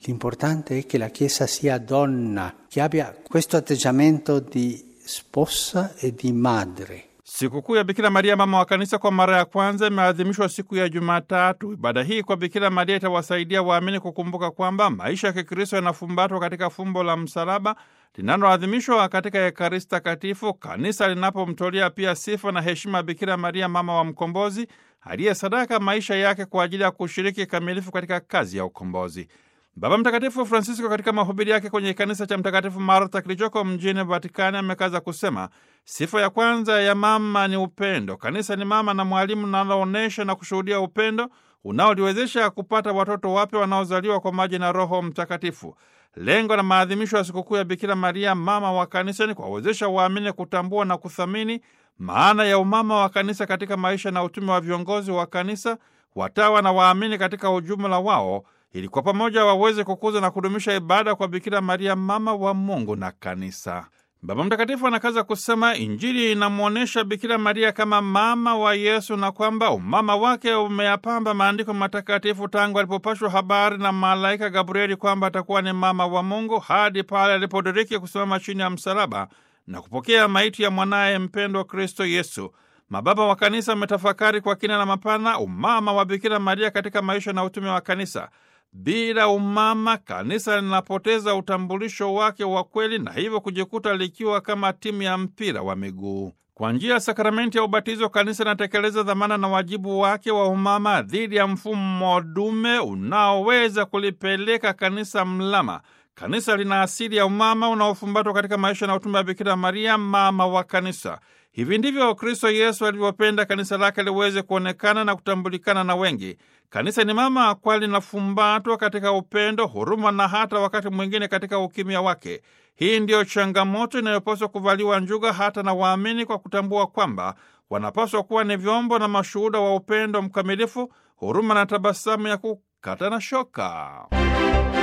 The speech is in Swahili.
L'importante è che la Chiesa sia donna, che abbia questo atteggiamento di sposa e di madre. Sikukuu ya Bikira Maria mama wa kanisa kwa mara ya kwanza imeadhimishwa siku ya Jumatatu. Ibada hii kwa Bikira Maria itawasaidia waamini kukumbuka kwamba maisha ya Kikristo yanafumbatwa katika fumbo la msalaba linaloadhimishwa katika Ekaristi Takatifu, kanisa linapomtolea pia sifa na heshima Bikira Maria mama wa mkombozi aliyesadaka maisha yake kwa ajili ya kushiriki kamilifu katika kazi ya ukombozi. Baba Mtakatifu Francisco katika mahubiri yake kwenye kanisa cha Mtakatifu Martha kilichoko mjini Vatikani amekaza kusema sifa ya kwanza ya mama ni upendo. Kanisa ni mama na mwalimu linaloonyesha na kushuhudia upendo unaoliwezesha kupata watoto wapya wanaozaliwa kwa maji na Roho Mtakatifu. Lengo la maadhimisho ya sikukuu ya Bikira Maria mama wa kanisa ni kuwawezesha waamini kutambua na kuthamini maana ya umama wa kanisa katika maisha na utume wa viongozi wa kanisa, watawa na waamini katika ujumla wao ili kwa pamoja waweze kukuza na kudumisha ibada kwa Bikira Maria mama wa Mungu na kanisa. Baba Mtakatifu anakaza kusema Injili inamwonyesha Bikira Maria kama mama wa Yesu na kwamba umama wake umeyapamba maandiko matakatifu tangu alipopashwa habari na malaika Gabrieli kwamba atakuwa ni mama wa Mungu hadi pale alipodiriki kusimama chini ya msalaba na kupokea maiti ya mwanaye mpendwa Kristo Yesu. Mababa wa kanisa wametafakari kwa kina na mapana umama wa Bikira Maria katika maisha na utume wa kanisa. Bila umama kanisa linapoteza utambulisho wake wa kweli na hivyo kujikuta likiwa kama timu ya mpira wa miguu. Kwa njia ya sakramenti ya ubatizo, kanisa linatekeleza dhamana na wajibu wake wa umama dhidi ya mfumo dume unaoweza kulipeleka kanisa mlama. Kanisa lina asili ya umama unaofumbatwa katika maisha na utume wa Bikira Maria, mama wa kanisa. Hivi ndivyo Kristo Yesu alivyopenda kanisa lake liweze kuonekana na kutambulikana na wengi. Kanisa ni mama kweli linafumbatwa katika upendo, huruma na hata wakati mwingine katika ukimya wake. Hii ndiyo changamoto inayopaswa kuvaliwa njuga hata na waamini, kwa kutambua kwamba wanapaswa kuwa ni vyombo na mashuhuda wa upendo mkamilifu, huruma na tabasamu ya kukata na shoka.